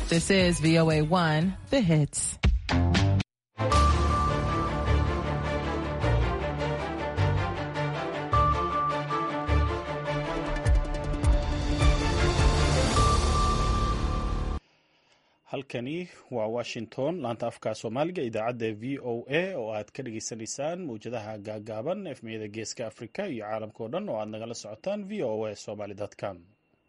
This is VOA1, The Hits. halkani waa washington laanta afka soomaaliga idaacadda v o a oo aad ka dhageysanaysaan mawjadaha gaagaaban efmiyada geeska afrika iyo caalamka o dhan oo aad nagala socotaan v o a somaly com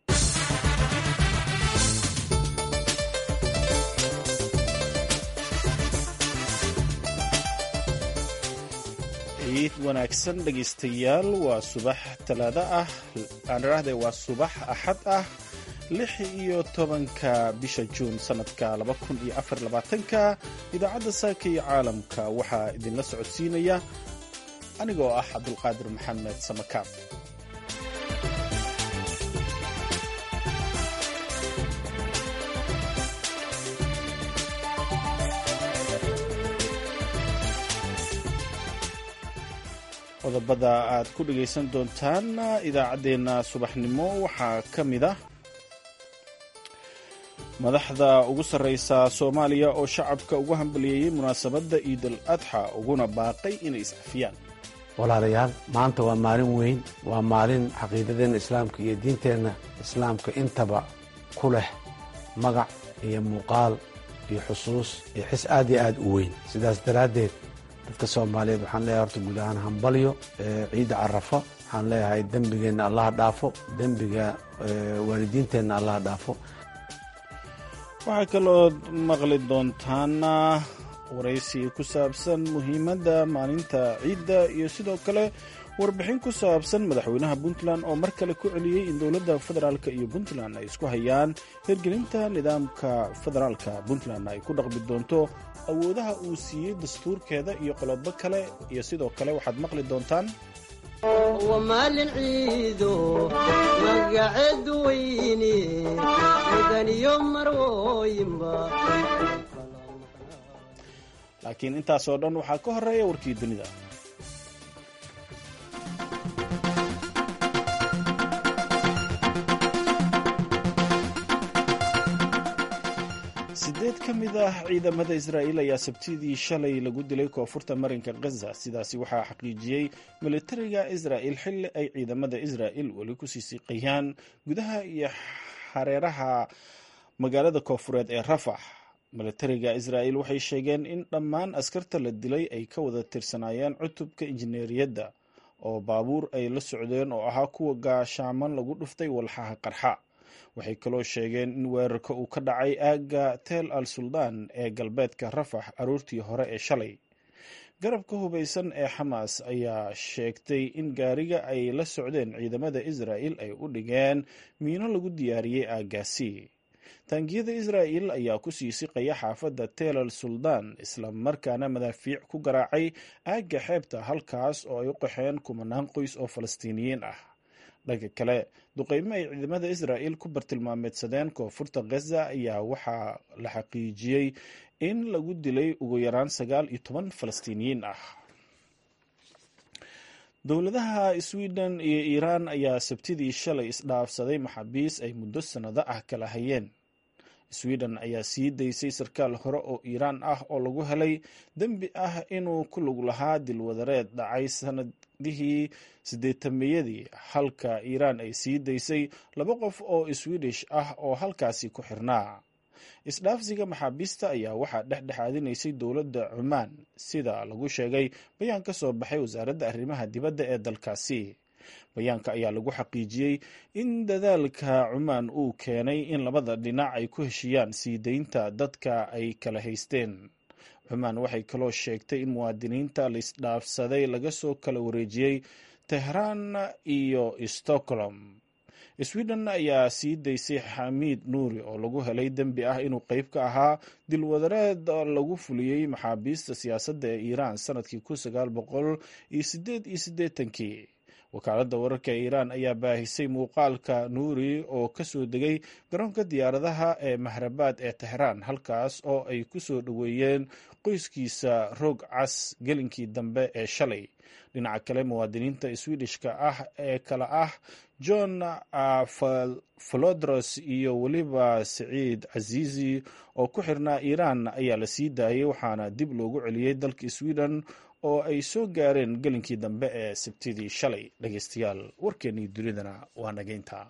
ciid wanaagsan dhegaystayaal waa subax talaado ah aaniraahde waa subax axad ah lix iyo tobanka bisha juun sanadka laba kun iyo afar labaatanka idaacadda saaka iyo caalamka waxaa idinla socodsiinaya anigoo ah cabdulqaadir maxamed samakaab qodobada aad ku dhagaysan doontaan idaacaddeenna subaxnimo waxaa ka mid ah madaxda ugu sarraysa soomaaliya oo shacabka ugu hambaliyeeyey munaasabadda ciidal adxa uguna baaqay inay iscafiyaan walaalayaal maanta waa maalin weyn waa maalin caqiidadeenna islaamka iyo diinteenna islaamka intaba ku leh magac iyo muuqaal iyo xusuus iyo xis aad iyo aad u weyn sidaas daraaddeed dadka soomaaliyeed waxaan leeyahay horta guud ahaan hambalyo ciidda carafo waxaan leeyahay dembigeenna allaha dhaafo dembiga waalidiinteenna allaha dhaafo waxaa kaloo maqli doontaana waraysi ku saabsan muhiimadda maalinta ciidda iyo sidoo kale warbixin ku saabsan madaxweynaha puntland oo mar kale ku celiyey in dowladda federaalka iyo puntland ay isku hayaan hirgelinta nidaamka federaalka puntland ay ku dhaqmi doonto awoodaha uu siiyey dastuurkeeda iyo qolobo kale iyo sidoo kale waxaad maqli doontaan waa maalin ciido magaceed weyne mudaniyo marwooyinba laakiin intaasoo dhan waxaa ka horeeya warkii dunida sideed ka mid ah ciidamada israa'iil ayaa sabtidii shalay lagu dilay koonfurta marinka khaza sidaasi waxaa xaqiijiyey militariga israa'il xilli ay ciidamada israa'il weli kusii siiqayaan gudaha iyo hareeraha magaalada koonfureed ee rafax militariga israa'il waxay sheegeen in dhammaan askarta la dilay ay ka wada tirsanaayeen cutubka injineeriyadda oo baabuur ay la socdeen oo ahaa kuwa gaashaaman lagu dhuftay walxaha qarxa waxay kaloo sheegeen in weerarka uu ka dhacay aagga tel al suldaan ee galbeedka rafax aroortii hore ee shalay garabka hubaysan ee xamaas ayaa sheegtay in gaariga ay la socdeen ciidamada israa'il ay u dhigeen miino lagu diyaariyey aaggaasi taangiyada israa'il ayaa ku sii siqaya xaafadda tel al suldaan isla markaana madaafiic ku garaacay aagga xeebta halkaas oo ay u qaxeen kumanaan qoys oo falastiiniyiin ah dhanka kale duqeymo ay ciidamada israa'il ku bartilmaameedsadeen koonfurta khaza ayaa waxaa la xaqiijiyey in lagu dilay ugu yaraan sagaal iyo toban falastiiniyiin ah dowladaha sweden iyo iiraan ayaa sabtidii shalay isdhaafsaday maxaabiis ay muddo sannado ah kala hayeen sweden ayaa sii daysay sarkaal hore oo iiraan ah oo lagu helay dembi ah inuu ku lug lahaa dilwadareed dhacay sanadihii sideetameyadii halka iiraan ay sii daysay laba qof oo swidish ah oo halkaasi ku xirnaa isdhaafsiga maxaabiista ayaa waxaa dhexdhexaadinaysay dowladda cumaan sida lagu sheegay bayaan ka soo baxay wasaaradda arrimaha dibadda ee dalkaasi bayaanka ayaa lagu xaqiijiyey in dadaalka cumaan uu keenay in labada dhinac ay ku heshiyaan sii daynta dadka ay kala haysteen cumaan waxay kaloo sheegtay in muwaadiniinta laisdhaafsaday laga soo kala wareejiyey tehraan iyo stockholm sweden ayaa sii daysay xamiid nuuri oo lagu helay dembi ah inuu qeyb ka ahaa dilwadareed lagu fuliyey maxaabiista siyaasadda ee iiraan sanadkii kun sagaal boqol iyo sideed iyo siddeetankii wakaaladda wararka ee iiraan ayaa baahisay muuqaalka nuuri oo ka soo degay garoonka diyaaradaha ee mahrabaad ee tehraan halkaas oo ay ku soo dhoweeyeen qoyskiisa roog cas gelinkii dambe ee shalay dhinaca kale muwaadiniinta swedishka ah ee kale ah john falodros iyo weliba saciid casiisi oo ku xirnaa iiraan ayaa la sii daayay waxaana dib loogu celiyey dalka sweden oo ay soo gaareen gelinkii dambe ee sabtidii shalay dhegeystayaal warkeennii dunidana waa nageynta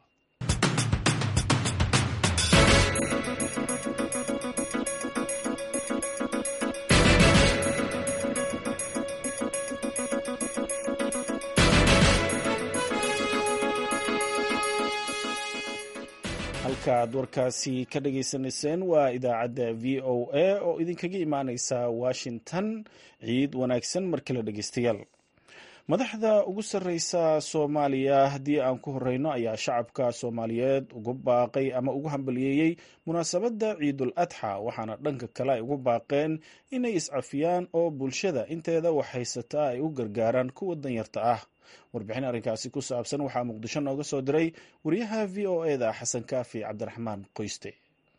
halkaaad warkaasi ka dhageysanayseen waa idaacadda v o a oo idinkaga imaaneysa washington ciid wanaagsan mar kale dhegeystayaal madaxda ugu sarreysa soomaaliya haddii aan ku horeyno ayaa shacabka soomaaliyeed ugu baaqay ama ugu hambaliyeeyey munaasabadda ciidul adxa waxaana dhanka kale ay ugu baaqeen inay iscafiyaan oo bulshada inteeda wax haysataa ay u gargaaraan kuwa danyarta ah warbixin arrinkaasi ku saabsan waxaa muqdisho nooga soo diray wariyaha v o eda xasan kaafi cabdiraxmaan qoyste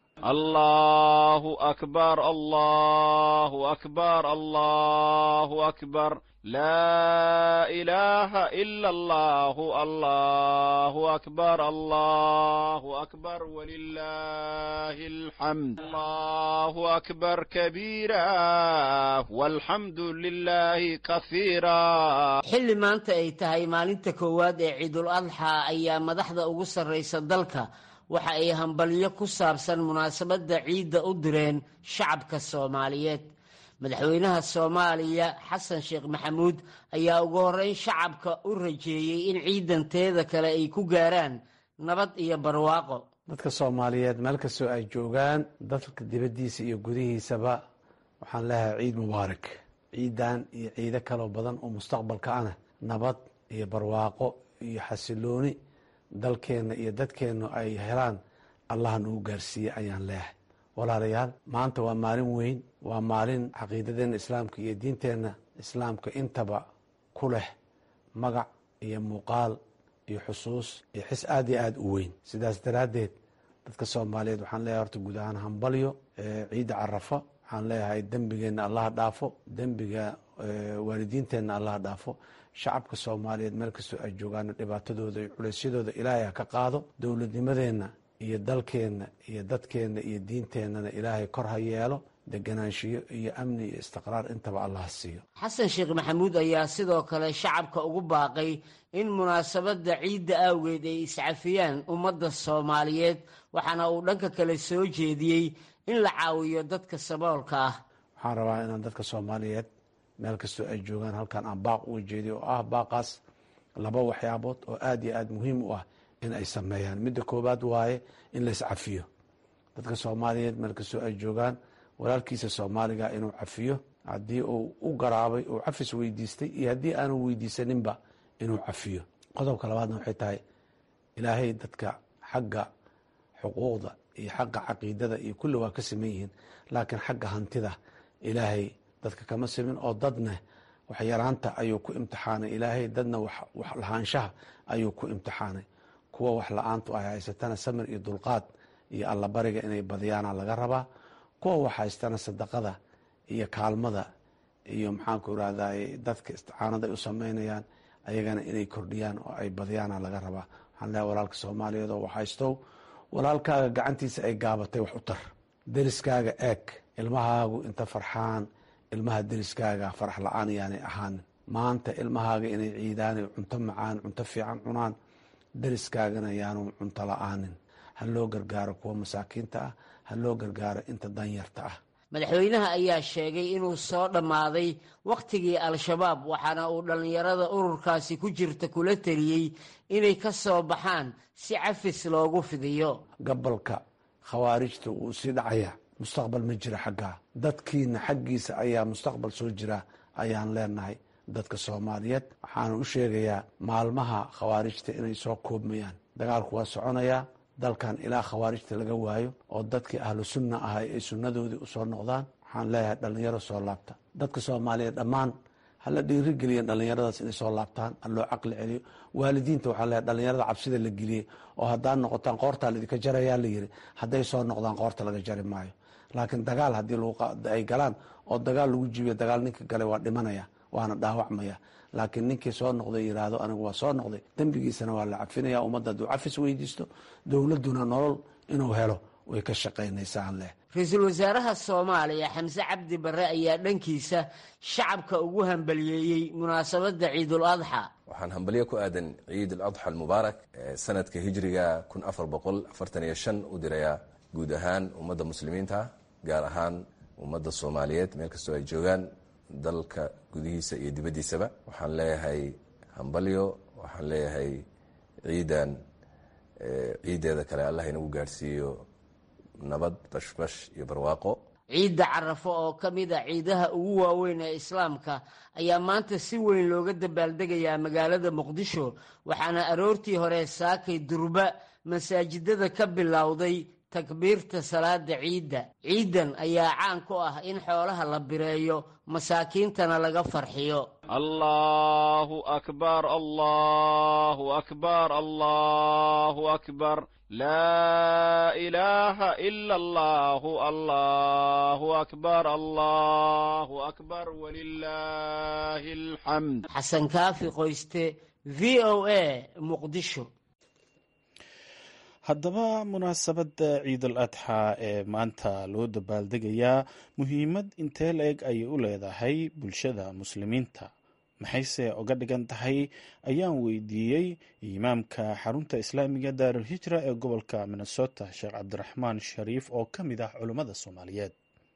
allahu akbar allahu akbar allahu akbar laa ilaaha ila allahu allahu akbar allahu akbar walilahi alxamd allahu akbar kabiira walxamdu lilahi kahiira xilli maanta ay tahay maalinta koowaad ee ciidul adxa ayaa madaxda ugu sarraysa dalka waxa ay hambalyo ku saabsan munaasabadda ciidda u direen shacabka soomaaliyeed madaxweynaha soomaaliya xasan sheekh maxamuud ayaa ugu horreyn shacabka u rajeeyey in ciidanteeda kale ay ku gaaraan nabad iyo barwaaqo dadka soomaaliyeed meel kastoo ay joogaan dalka dibaddiisa iyo gudihiisaba waxaan leeyahay ciid mubaarak ciidan iyo ciido kaloo badan oo mustaqbalka ana nabad iyo barwaaqo iyo xasilooni dalkeenna iyo dadkeennu ay helaan allah nagu gaarsiiye ayaan leeyahay walaalayaal maanta waa maalin weyn waa maalin caqiidadeenna islaamka iyo diinteenna islaamka intaba ku leh magac iyo muuqaal iyo xusuus iyo xis aada iyo aada u weyn sidaas daraaddeed dadka soomaaliyeed waxaan leeyahay horta guud ahaan hambalyo ciidda carafa waxaan leeyahay dembigeenna allaha dhaafo dembiga waalidiinteenna allaha dhaafo shacabka soomaaliyeed meel kastoo ay joogaan dhibaatadooda iyo culeysyadooda ilaahay ha ka qaado dowladnimadeenna iyo dalkeenna iyo dadkeenna iyo diinteennana ilaahay kor ha yeelo deganaanshiyo iyo amni iyo istiqraar intaba allah siiyo xasan sheekh maxamuud ayaa sidoo kale shacabka ugu baaqay in munaasabadda ciidda awgeed ay iscafiyaan ummadda soomaaliyeed waxaana uu dhanka kale soo jeediyey in la caawiyo dadka saboolka ah waxaan rabaa inaan dadka soomaaliyeed meel kastoo ay joogaan halkan aan baaq uga jeediyo oo ah baaqaas laba waxyaabood oo aada iyo aada muhiim u ah in ay sameeyaan midda koowaad waaye in la iscafiyo dadka soomaaliyeed meel kastoo ay joogaan walaalkiisa soomaaliga inuu cafiyo haddii uu u garaabay uu cafis weydiistay iyo haddii aanu weydiisaninba inuu cafiyo qodobka labaadna waxay tahay ilaahay dadka xagga xuquuqda iyo xagga caqiidada iyo kulli waa ka saman yihiin laakiin xagga hantida ilaahay dadka kama simin oo dadna wax yaraanta ayuu ku imtixaanay ilaahay dadna wax lahaanshaha ayuu ku imtixaanay kuwa wax la-aantu ay haysatana samir iyo dulqaad iyo allabariga inay badiyaana laga rabaa kuwa wax haystana sadaqada iyo kaalmada iyo maxaanku irahday dadka isticaanada ay u sameynayaan ayagana inay kordhiyaan oo ay badiyaana laga rabaa waxaan leehay walaalka soomaaliyeed oo wax haystow walaalkaaga gacantiisa ay gaabatay wax u tar deriskaaga eeg ilmahaagu inta farxaan ilmaha deriskaaga farax la-aan yaanay ahaanin maanta ilmahaaga inay ciidaanay cunto macaan cunto fiican cunaan deriskaagana yaanu cunto la-aanin ha loo gargaaro kuwa masaakiinta ah ha loo gargaaro inta danyarta ah madaxweynaha ayaa sheegay inuu soo dhammaaday wakhtigii al-shabaab waxaana uu dhallinyarada ururkaasi ku jirta kula teliyey inay ka soo baxaan si cafis loogu fidiyo gabalka khawaarijta wuu sii dhacaya mustaqbal ma jira xaggaa dadkiina xaggiisa ayaa mustaqbal soo jira ayaan leenahay dadka soomaaliyeed waxaana u sheegayaa maalmaha khawaarijta inay soo koobmayaan dagaalku waa soconayaa dalkan ilaa khawaarijta laga waayo oo dadkii ahlu sunna ahay ay sunnadoodii usoo noqdaan waxaan leeyahay dhallinyaro soo laabta dadka soomaaliyeed dhammaan hala dhiirigeliya dhallinyaradaas inay soo laabtaan ha loo caqli celiyo waalidiinta waxaa leeyahay dhallinyarada cabsida la geliyey oo haddaad noqotaan qoortaa laidinka jarayaa la yiri hadday soo noqdaan qoorta laga jari maayo laakiin dagaal haddii ay galaan oo dagaal lagu jibiyo dagaal ninka galay waa dhimanaya waana dhaawacmaya laakiin ninkii soo noqday yiraahdo anigu waa soo noqday dembigiisana waa la cafinaya ummadda hadduu cafis weydiisto dowladduna nolol inuu helo way ka shaqaynaysaa leh ra-iisul wasaaraha soomaaliya xamse cabdi barre ayaa dhankiisa shacabka ugu hambaliyeeyey munaasabadda ciidul adxa waxaan hambalyo ku aadan ciid aladxa almubaarak sanadka hijriga kun afar boqol afartan iyo shan u dirayaa guud ahaan ummadda muslimiinta gaar ahaan ummadda soomaaliyeed meel kastoo ay joogaan dalka gudihiisa iyo dibaddiisaba waxaan leeyahay hambalyo waxaan leeyahay ciidan ciiddeeda kale allah inagu gaadhsiiyo nabad bashbash iyo barwaaqo ciidda carafo oo ka mid a ciidaha ugu waaweyn ee islaamka ayaa maanta si weyn looga dabaaldegayaa magaalada muqdisho waxaana aroortii hore saakay durba masaajidada ka bilowday takbiirta salaada ciidda ciidan ayaa caan ku ah in xoolaha la bireeyo masaakiintana laga farxiyo allahu akbar allahu akbar allahu akbar laa ilaaha ila allahu allahu akbar allahu akbar walilaahi alxamd xasan kaafi qoyste v o a muqdisho haddaba munaasabadda ciidul adxa ee maanta loo dabaaldegayaa muhiimad intee la-eg ayay u leedahay bulshada muslimiinta maxayse oga dhigan tahay ayaan weydiiyey imaamka xarunta islaamiga daarulhijra ee gobolka minnesota sheekh cabdiraxmaan shariif oo ka mid ah culummada soomaaliyeed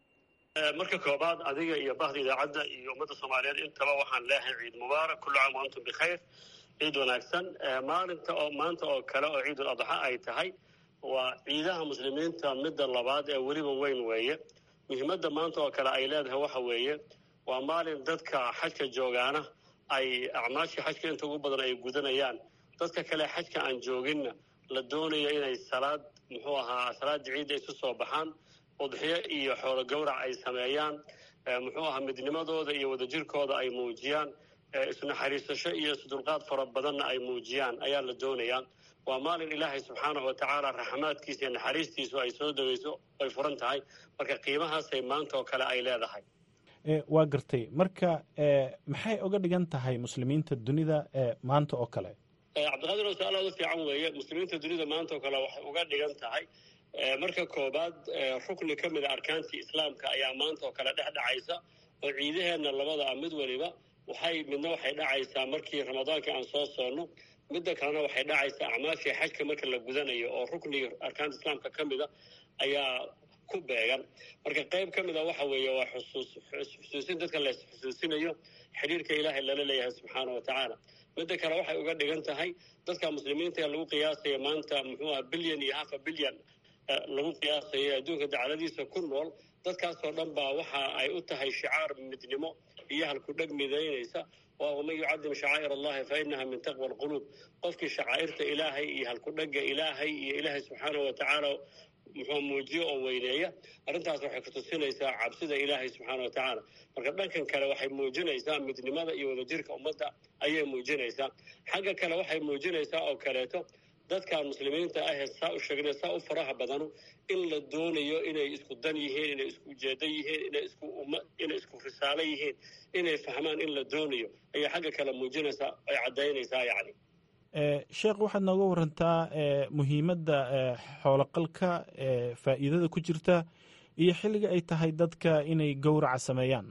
marka koobaad adiga iyo bahda idaacadda iyo ummadda soomaaliyeed intaba waxaan leeyahay ciid mubaarak kullu caam wa antum bikhayr ciid wanaagsan maalinta oo maanta oo kale oo ciidul adxa ay tahay waa ciidaha muslimiinta midda labaad ee weliba weyn weeye muhiimadda maanta oo kale ay leedahay waxa weeye waa maalin dadka xajka joogaana ay acmaashii xajka inta ugu badan ay gudanayaan dadka kale xajka aan jooginna la doonayo inay salaad muxuu ahaa salaada ciidda isu soo baxaan udxiyo iyo xoolo gowrac ay sameeyaan muxuu ahaa midnimadooda iyo wadajirkooda ay muujiyaan isnaxariisasho iyo isdulqaad fara badanna ay muujiyaan ayaa la doonayaa waa maalin ilaahay subxaanahu watacaala raxmaadkiisa iyo naxariistiisu ay soo degayso ay furan tahay marka qiimahaasay maanta oo kale ay leedahay waa gartay marka maxay oga dhigan tahay muslimiinta dunida maanta oo kale cabdiqaadir oo su-aal aada u fiican weeye muslimiinta dunida maanta oo kale waxay uga dhigan tahay marka koobaad rukni ka mid a arkaantii islaamka ayaa maanta oo kale dhex dhacaysa oo ciidaheenna labada ah mid waliba waxay midna waxay dhacaysaa markii ramadaanka aan soo soonno midda kalena waxay dhacaysaa acmaashii xajka marka la gudanayo oo rukniga arkaanta islaamka ka mida ayaa ku beegan marka qayb ka mid a waxa weeye waa xusuus xusuusin dadka la xusuusinayo xidhiirka ilaahay lala leeyahay subxaana wa tacaala midda kale waxay uga dhigan tahay dadka muslimiinta ee lagu qiyaasaya maanta muxuu aha bilyan iyo hafa bilyan lagu qiyaasayo adduunka dacladiisa ku nool dadkaasoo dhan baa waxa ay u tahay shicaar midnimo iyo halkudheg midaynaysa waa waman yucadim shacaa'ir allahi fa inaha min taqwa alquluub qofkii shacaa'irta ilaahay iyo halkudhega ilaahay iyo ilaahay subxaanahu wa tacaala muxuu muujiyo oo weyneeya arrintaas waxay kutusinaysaa cabsida ilaahay subxaana wa tacaala marka dhankan kale waxay muujinaysaa midnimada iyo wadajirka ummadda ayay muujinaysaa xagga kale waxay muujinaysaa oo kaleeto dadka muslimiinta ahee saa u sheegnay saa u faraha badanu in la doonayo inay isku dan yihiin inay isku ujeedo yihiin inay isku umma inay isku risaalo yihiin inay fahmaan in la doonayo ayay xagga kale muujinaysaa ay caddaynaysaa yacni sheekh waxaad nooga warantaa muhiimadda xooloqalka faa'iidada ku jirta iyo xilliga ay tahay dadka inay gowraca sameeyaan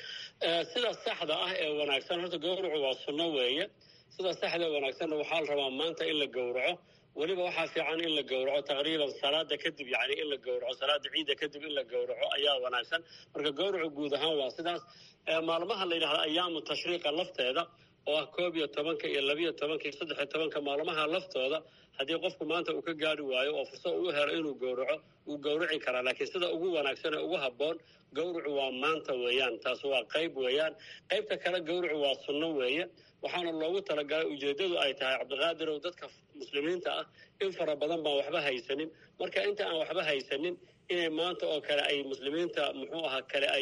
sida saxda ah ee wanaagsan horta gowracu waa sunno weeye sida saxda ee wanaagsanna waxaa la rabaa maanta in la gowraco weliba waxaa fiican in la gowraco taqriiban salaada kadib yani in la gowraco salaada ciidda kadib in la gowraco ayaa wanaagsan marka gowracu guud ahaan waa sidaas maalmaha la yidhahda ayaamu tashriiqa lafteeda oo ah koob iyo tobanka iyo labiyo tobanka iyo saddex iyo tobanka maalmaha laftooda haddii qofku maanta uu ka gaari waayo oo fursad uu helo inuu gowraco wuu gowraci karaa laakiin sida ugu wanaagsan ee ugu habboon gowracu waa maanta weeyaan taas waa qayb weeyaan qaybta kale gowracu waa sunno weeye waxaana loogu talagalay ujeeddadu ay tahay cabdiqaadirow dadka muslimiinta ah in fara badan baan waxba haysanin marka inta aan waxba haysanin inay maanta oo kale ay muslimiinta muxuu ahaa kale ay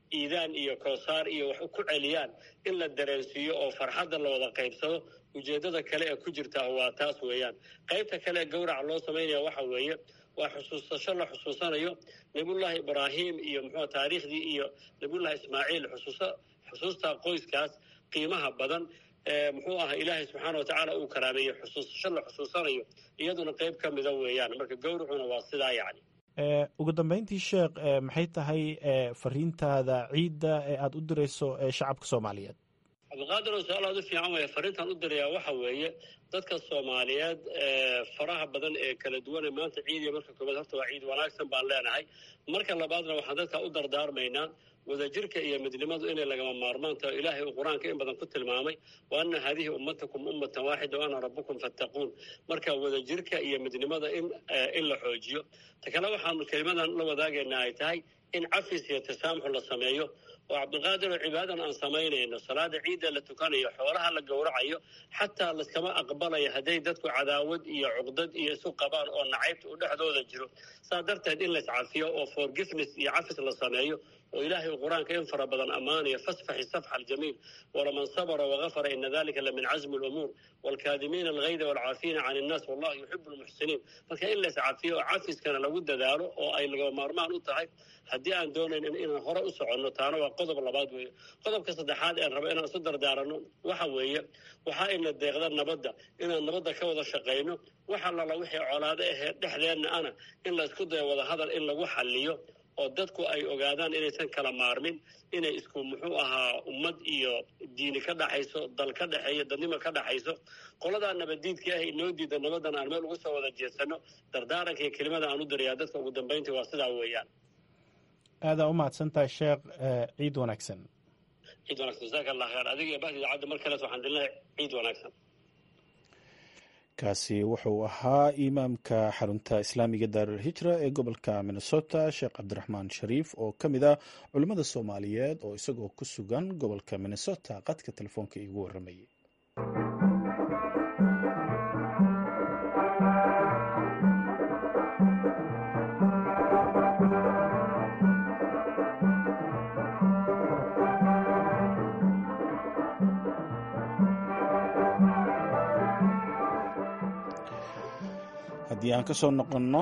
iidaan iyo koosaar iyo wax ku celiyaan in la dareensiiyo oo farxadda la wada qaybsado ujeeddada kale ee ku jirtaa waa taas weeyaan qaybta kale ee gawraca loo samaynaya waxa weeye waa xusuusasho la xusuusanayo nabiyullaahi ibraahim iyo muxuu taariikhdii iyo nabiyullahi ismaaciil xusuusa xusuusta qoyskaas qiimaha badan muxuu ahaa ilaahay subxaana watacaala uu karaameeyey xusuusasho la xusuusanayo iyaduna qayb ka mida weeyaan marka gawracuna waa sidaa yacni ugu dambeyntii sheekh maxay tahay fariintaada ciidda ee aada u dirayso shacabka soomaaliyeed cabdiqaadir oo su-aal aad u fiican weeye fariintaan u dirayaa waxa weeye dadka soomaaliyeed faraha badan ee kala duwan ee maanta ciidiya marka koobaad horta waa ciid wanaagsan baan leenahay marka labaadna waxaan dadka u dardaarmaynaa wadajirka iyo midnimadu inay lagama maarmaan taho ilaahay uu qur-aanka in badan ku tilmaamay wa anna haadihi ummatakum ummatan waaxida wa ana rabbukum fattaquun marka wadajirka iyo midnimada in in la xoojiyo ta kale waxaanu kelimadan la wadaagaynaa ay tahay in cafis iyo tasaamxu la sameeyo oo cabdiqaadir oo cibaadadan aan samaynayno salaada ciidda la tukanayo xoolaha la gowracayo xataa laskama aqbalayo hadday dadku cadaawad iyo cuqdad iyo isu qabaan oo nacaybta u dhexdooda jiro saa darteed in laiscafiyo oo forgiveness iyo cafis la sameeyo oo ilaahay uu qur-aanka in fara badan ammaanayo fasfaxi safxa aljamiil walaman sabra wagafara ina dalika la min casmi lumuur waalkaadimiina algayda waalcaafiina can innaas wallahu yuxibu lmuxsiniin marka in laiscafiyo oo cafiskana lagu dadaalo oo ay lagama maarmaan u tahay haddii aan doonayn inaan hore u soconno taana waa qodob labaad weeye qodobka saddexaad een rabo inaan isu dardaaranno waxa weeye waxaa ina deeqda nabadda inaan nabadda ka wada shaqayno waxa lala wixii colaado ahee dhexdeenna ana in laysku dayo wada hadal in lagu xalliyo oo dadku ay ogaadaan inaysan kala maarmin inay isku muxuu ahaa ummad iyo diini ka dhaxayso dal ka dhexeeyo dadnimo ka dhaxayso qoladaa nabaddiidka ah inoo diida nabaddan aan meel ugu soo wada jeedsano dardaaranka iyo kelimada aan u dirayaa dadka ugu dambayntii waa sidaa weeyaan aadaa u mahadsantahay sheekh ciid wanaagsan ciid wanaagsan jasaaka allah kheer adiga iyo bahdi idaacadda mar kaleet waxaan dilinahay ciid wanaagsan kaasi wuxuu ahaa imaamka xarunta islaamiga daarulhijra ee gobolka minnesota sheekh cabdiraxmaan shariif oo ka mid ah culimmada soomaaliyeed oo isagoo ku sugan gobolka minnesota qadka telefoonka iigu warramayay haddii aan ka soo noqonno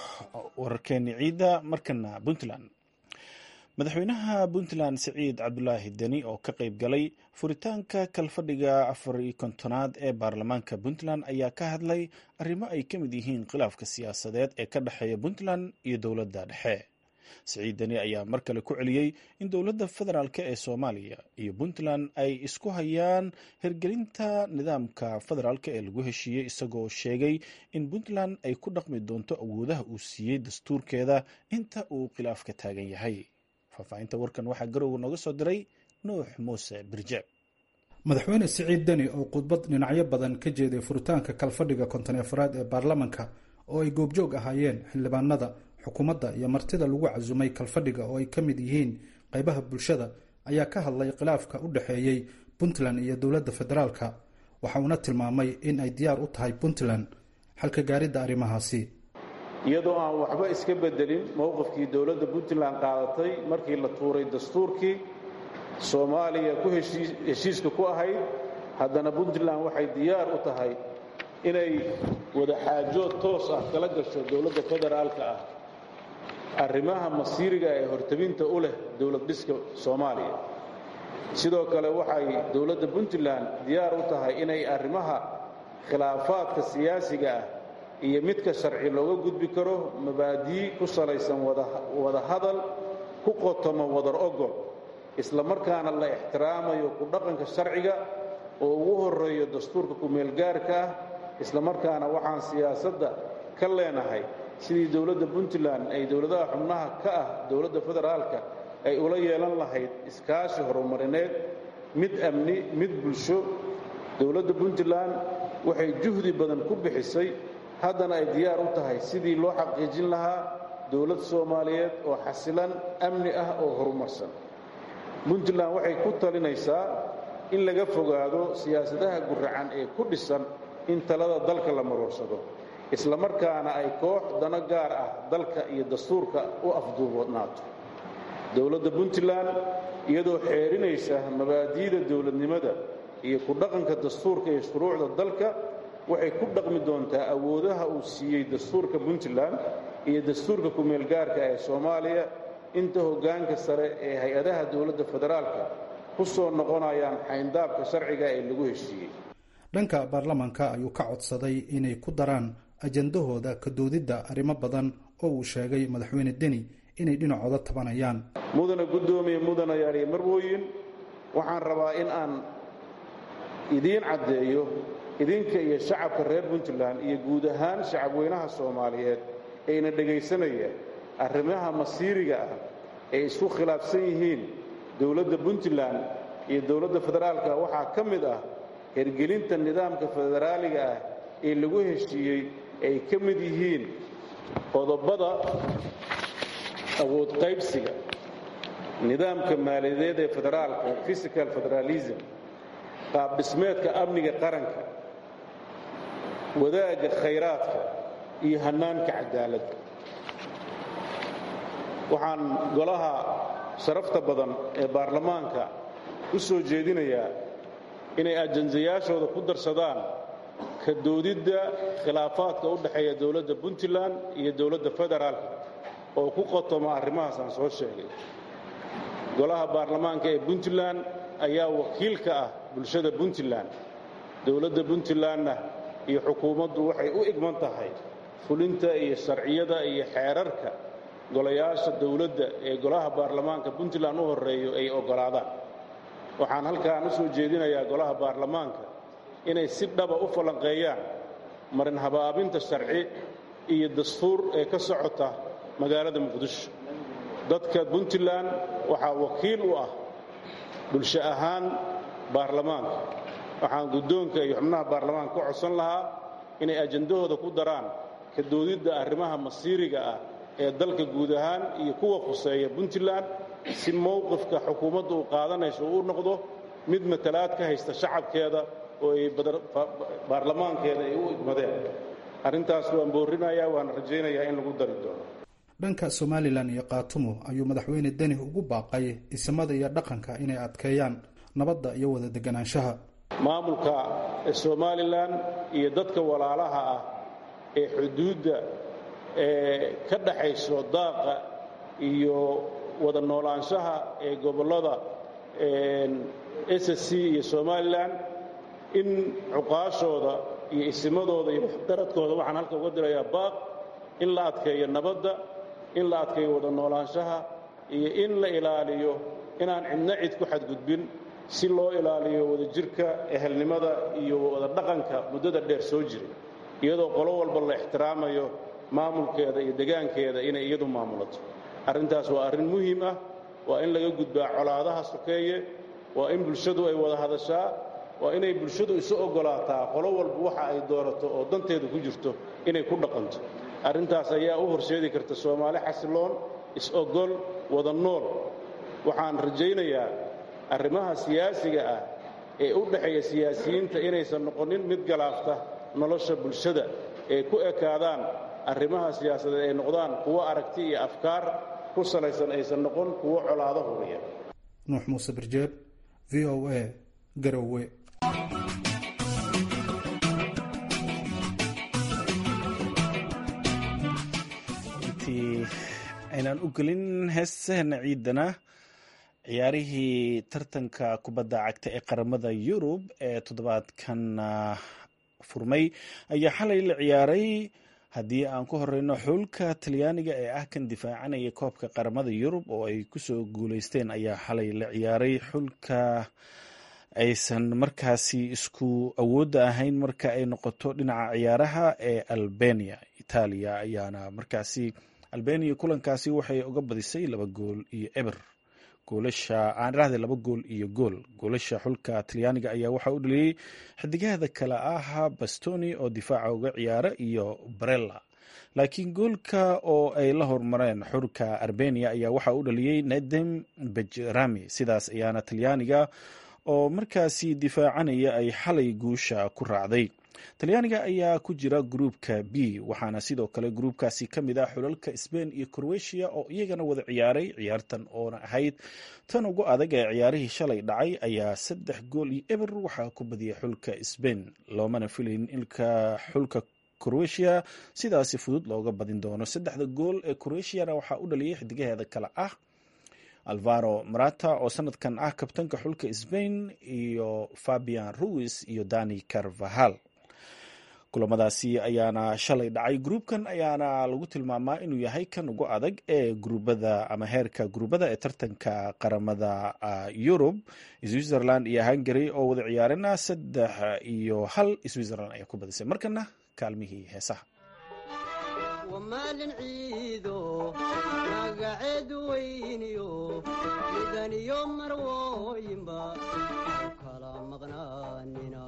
wararkeeni ciidda markana puntland madaxweynaha puntland siciid cabdulaahi deni oo ka qayb galay furitaanka kalfadhiga afar iyo kontonaad ee baarlamaanka puntland ayaa ka hadlay arrimo ay ka mid yihiin khilaafka siyaasadeed ee ka dhexeeya puntland iyo dowladda dhexe siciid deni ayaa mar kale ku celiyey in dowladda federaalk ee soomaaliya iyo puntland ay isku hayaan hirgelinta nidaamka federaalk ee lagu heshiiyey isagoo sheegay in puntland ay ku dhaqmi doonto awoodaha uu siiyey dastuurkeeda inta uu khilaafka taagan yahay faahfaahinta warkan waxaa garowga nooga soo diray nuux muuse birjeeb madaxweyne siciid deni oo khudbad dhinacyo badan ka jeeday furitaanka kalfadhiga konton afraad ee baarlamanka oo ay goobjoog ahaayeen xildhibaanada xukuumadda iyo martida lagu casumay kalfadhiga oo ay ka mid yihiin qaybaha bulshada ayaa ka hadlay khilaafka u dhexeeyey puntland iyo dowladda federaalka waxa uuna tilmaamay in ay diyaar u tahay puntland xalka gaaridda arrimahaasi iyadoo aan waxba iska bedelin mowqifkii dowladda puntland qaadatay markii la tuuray dastuurkii soomaaliya ku heshiiska ku ahayd haddana puntland waxay diyaar u tahay inay wadaxaajood toos ah kala gasho dowladda federaalka ah arrimaha masiiriga ee hortabinta u leh dowlad dhiska soomaaliya sidoo kale waxay dowladda puntland diyaar u tahay inay arrimaha khilaafaadka siyaasiga ah iyo midka sharci looga gudbi karo mabaadii ku salaysan wada hadal ku qotomo wadar ogol isla markaana la ixtiraamayo ku dhaqanka sharciga oo ugu horeeyo dastuurka ku-meelgaarka ah isla markaana waxaan siyaasadda ka leenahay sidii dowladda puntland ay dowladaha xubnaha ka ah dowladda federaalka ay ula yeelan lahayd iskaashi horumarineed mid amni mid bulsho dowladda puntland waxay juhdi badan ku bixisay haddana ay diyaar u tahay sidii loo xaqiijin lahaa dowlad soomaaliyeed oo xasilan amni ah oo horumarsan puntland waxay ku talinaysaa in laga fogaado siyaasadaha guracan ee ku dhisan in talada dalka la maroorsado isla markaana ay koox dano gaar ah dalka iyo dastuurka u afduubnaato dowladda puntland iyadoo xeerinaysa mabaadi'da dowladnimada iyo ku dhaqanka dastuurka iyo shuruucda dalka waxay ku dhaqmi doontaa awoodaha uu siiyey dastuurka puntland iyo dastuurka ku-meelgaarka ee soomaaliya inta hoggaanka sare ee hay-adaha dowladda federaalka ku soo noqonayaan xayndaabka sharciga ee lagu heshiiyey dhanka baarlamanka ayuu ka codsaday inay ku daraan ajandahooda ka doodidda arrimo badan oo uu sheegay madaxweyne deni inay dhinacooda tabanayaan mudana guddoomiye mudanayaal iyo marwooyin waxaan rabaa in aan idiin caddeeyo idinka iyo shacabka reer puntland iyo guud ahaan shacabweynaha soomaaliyeed ayna dhegaysanaya arrimaha masiiriga ah ay isku khilaafsan yihiin dowladda puntland iyo dowladda federaalka waxaa ka mid ah hergelinta nidaamka federaaliga ah ee lagu heshiiyey ay ka mid yihiin qodobada awood qaybsiga nidaamka maaliyadeed ee federaalka physical federalism qaab dhismeedka amniga qaranka wadaagga khayraadka iyo hannaanka cadaaladda waxaan golaha sharafta badan ee baarlamaanka u soo jeedinayaa inay ajandayaashooda ku darsadaan ka doodidda khilaafaadka u dhexeeya dowladda puntland iyo dowladda federaalka oo ku qotoma arrimahaas aan soo sheegay golaha baarlamaanka ee puntland ayaa wakiil ka ah bulshada puntland dowladda puntlandna iyo xukuumaddu waxay u igman tahay fulinta iyo sharciyada iyo xeerarka golayaasha dowladda ee golaha baarlamaanka puntland u horreeyo ay oggolaadaan waxaan halkaan u soo jeedinayaa golaha baarlamaanka inay si dhaba u falanqeeyaan marin habaabinta sharci iyo dastuur ee ka socota magaalada muqdisho dadka puntland waxaa wakiil u ah bulsho ahaan baarlamaanka waxaan guddoonka iyo xubnaha baarlamaanka ku codsan lahaa inay ajandahooda ku daraan ka doodidda arrimaha masiiriga ah ee dalka guud ahaan iyo kuwa khuseeya puntland si mowqifka xukuumadda uu qaadanayso uu u noqdo mid matalaad ka haysta shacabkeeda oo ay baarlamaankeeda ay u igmadeen arrintaas waan boorinayaa waan rajaynayaa in lagu dari doono dhanka somalilan iyo kaatumo ayuu madaxweyne deni ugu baaqay isimada iyo dhaqanka inay adkeeyaan nabadda iyo wada deganaanshaha maamulka somalilan iyo dadka walaalaha ah ee xuduudda ee ka dhaxayso daaqa iyo wada noolaanshaha ee gobollada s c iyo somalilan in cuqaashooda iyo isimadooda iyo waxdaradkooda waxaan halka uga dirayaa baaq in la adkeeyo nabadda in la adkeeyo wada noolaanshaha iyo in la ilaaliyo inaan cidna cid ku xadgudbin si loo ilaaliyo wadajirka ehelnimada iyo wada dhaqanka muddada dheer soo jiray iyadoo qolo walba la ixtiraamayo maamulkeeda iyo degaankeeda inay iyadu maamulato arrintaas waa arrin muhiim ah waa in laga gudbaa colaadaha sokeeye waa in bulshadu ay wada hadashaa waa inay bulshadu isu oggolaataa qolo walba waxa ay doorato oo danteedu ku jirto inay ku dhaqanto arrintaas ayaa u horseedi karta soomaali xasiloon is-ogol wada nool waxaan rajaynayaa arrimaha siyaasiga ah ee u dhexeeya siyaasiyiinta inaysan noqonin mid galaafta nolosha bulshada ee ku ekaadaan arrimaha siyaasadeed ay noqdaan kuwo aragti iyo afkaar ku salaysan aysan noqon kuwo colaado huriya nuux muuse birjeeb v o a garowe intii aynaan u gelin heesahana ciidana ciyaarihii tartanka kubadda cagta ee qaramada yurub ee toddobaadkan furmay ayaa xalay la ciyaaray haddii aan ku horeyno xulka talyaaniga ee ah kan difaacanaya koobka qaramada yurub oo ay kusoo guuleysteen ayaa xalay la ciyaaray xulka aysan markaasi isku awoodda ahayn marka ay noqoto dhinaca ciyaaraha ee albania itaaliya ayaana markaasi albania kulankaasi waxay uga badisay laba gool iyo eber goolasha aan irahda laba gool iyo gool goolasha xulka talyaaniga ayaa waxaa u dhaliyey xidigahada kale ah bastoni oo difaaca uga ciyaara iyo barella laakiin goolka oo ay la hormareen xulka arbenia ayaa waxaa u dhaliyey nedem bejrami sidaas ayaana talyaaniga oo markaasi difaacanaya ay xalay guusha ku raacday talyaaniga ayaa ku jira gruupka b waxaana sidoo kale gruupkaasi ka mid ah xulalka sbain iyo croatia oo iyagana wada ciyaaray ciyaartan oona ahayd tan ugu adag ee ciyaarihii shalay dhacay ayaa saddex gool iyo eber waxaa ku badiyay xulka sbain loomana filayn ilka xulka croatia sidaasi fudud looga badin doono saddexda gool ee croatiana waxaa u dhaliyay xidigaheeda kale ah alvaro marata oo sanadkan ah kabtanka xulka sbain iyo fabian ruis iyo dani carvahal kulamadaasi ayaana shalay dhacay gruubkan ayaana lagu tilmaamaa inuu yahay kan ugu adag ee gruubada ama heerka gruubada ee tartanka qaramada yurub switzerland iyo hungary oo wada ciyaarina saddex iyo hal switzerland ayaa ku badisay markana kaalmihii heesaha wamaalin ciido magaceed weyniyo midaniyo marwooyinba kala maqnaanina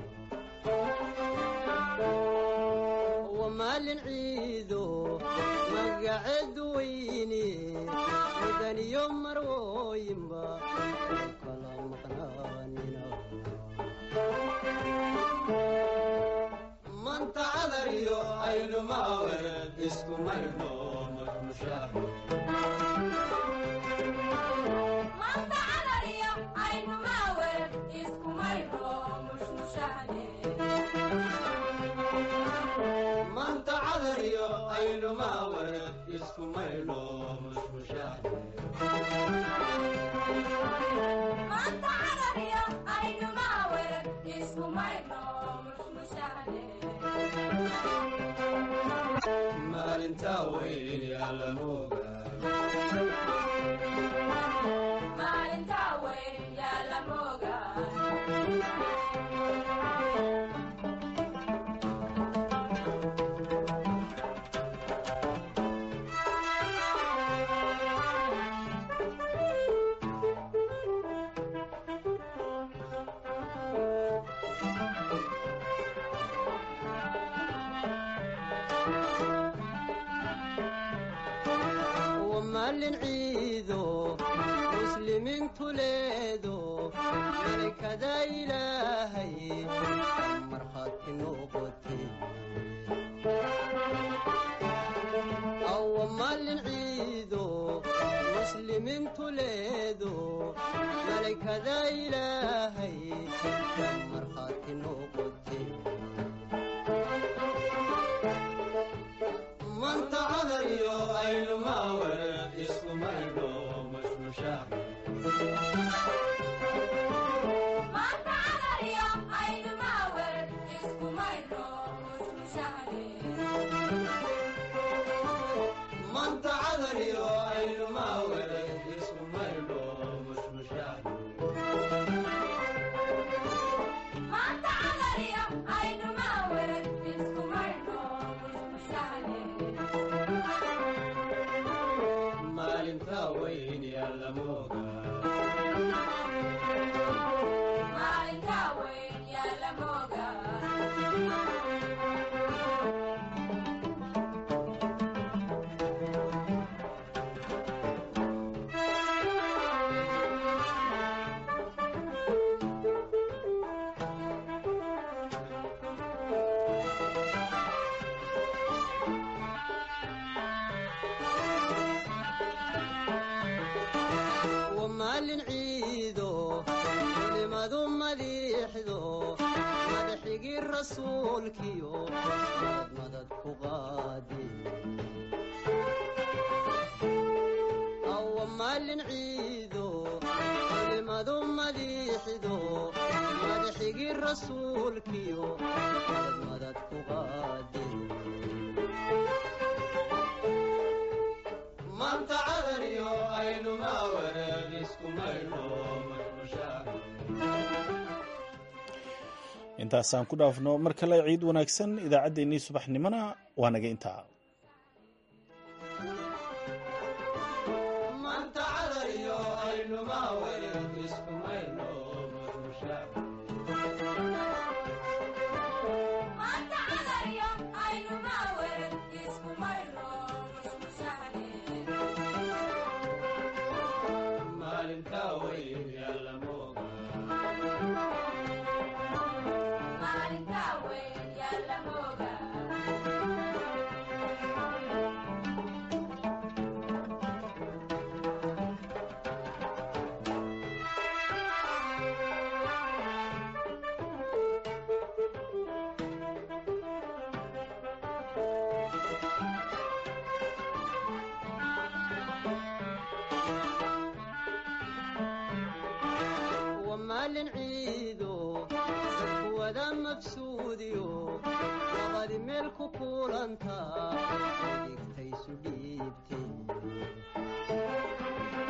wamaalin ciido magaceed weyni midaniyo marwooyinba kala maqnaanina manta cadariyo aynumaawed isku maydho manta cadariyo aynumaawed isku maydho maalinta weyn yaalamoga wamaalin ciido muslimiintu leedo malakada ilaahay markhaati noqote awamaalin ciido muslimiintu leedo malakada ilaahay markhaati noqote manta cadariyo aynumaawed isku maydho mashmusha manta cadariyo aynumaawed isku maydho mashmusha maalinta weyn yaalamoga wamaalin ciido culimadu madiixdo madaxigii rasuulkiyo madmadad ku qaadi awamaalin ciido culimadu madiixdo madaxigii rasuulkiyo madmadad ku qaadi manta cadariyo aynumaawed isku maydho intaasaan ku dhaafno mar kale ciid wanaagsan idaacaddeenii subaxnimona waa naga intaa manta cadariyo aynumaawed isku maydho mashmusha